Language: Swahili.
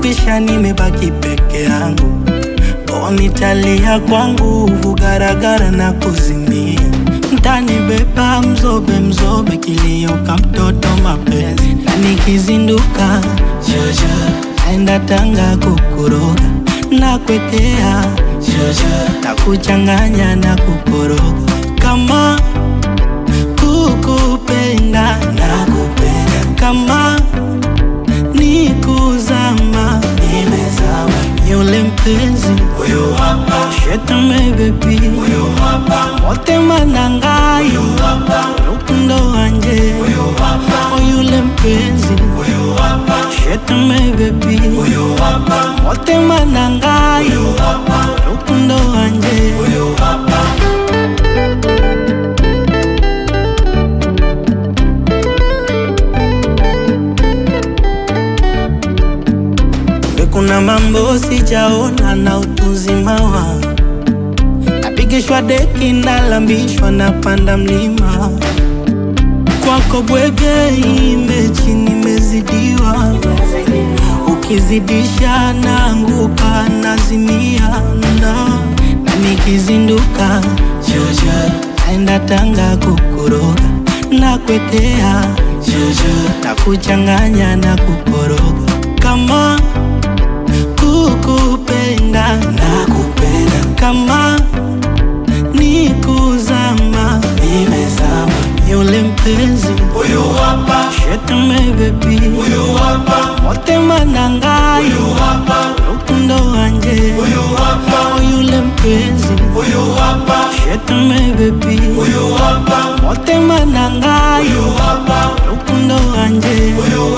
imekwisha, nimebaki peke yangu. O, nitalia kwa nguvu, garagara na kuzimia. Mtanibeba mzobe mzobe, kilio ka mtoto mapenzi, na nikizinduka jojo, naenda Tanga kukuroga na kwekea jojo, na kuchanganya na kukoroga kama kukupenda na kupenda kama ni kuzama nimezama yule mpenzi huyo hapa shetame bebi huyo hapa motema nangai huyo hapa rukundo wanje huyo hapa yule mpenzi huyo hapa shetame bebi huyo hapa motema nangai huyo hapa rukundo wanje huyo hapa kuna mambo sijaona na utuzima wangu, napigishwa deki, nalambishwa, napanda mlima kwako bwege, imbechi nimezidiwa, ukizidisha naanguka, nazimia na, na nikizinduka jojo, naenda Tanga kukuroga na kwekea jojo, na kuchanganya na kukoroga kama kukupenda na kupenda kama ni kuzama nimezama yule mpenzi huyo hapa shetame bebi huyo hapa motema nangai huyo hapa rukundo wanje huyo hapa yule mpenzi huyo hapa shetame bebi huyo hapa motema nangai huyo hapa rukundo wanje huyo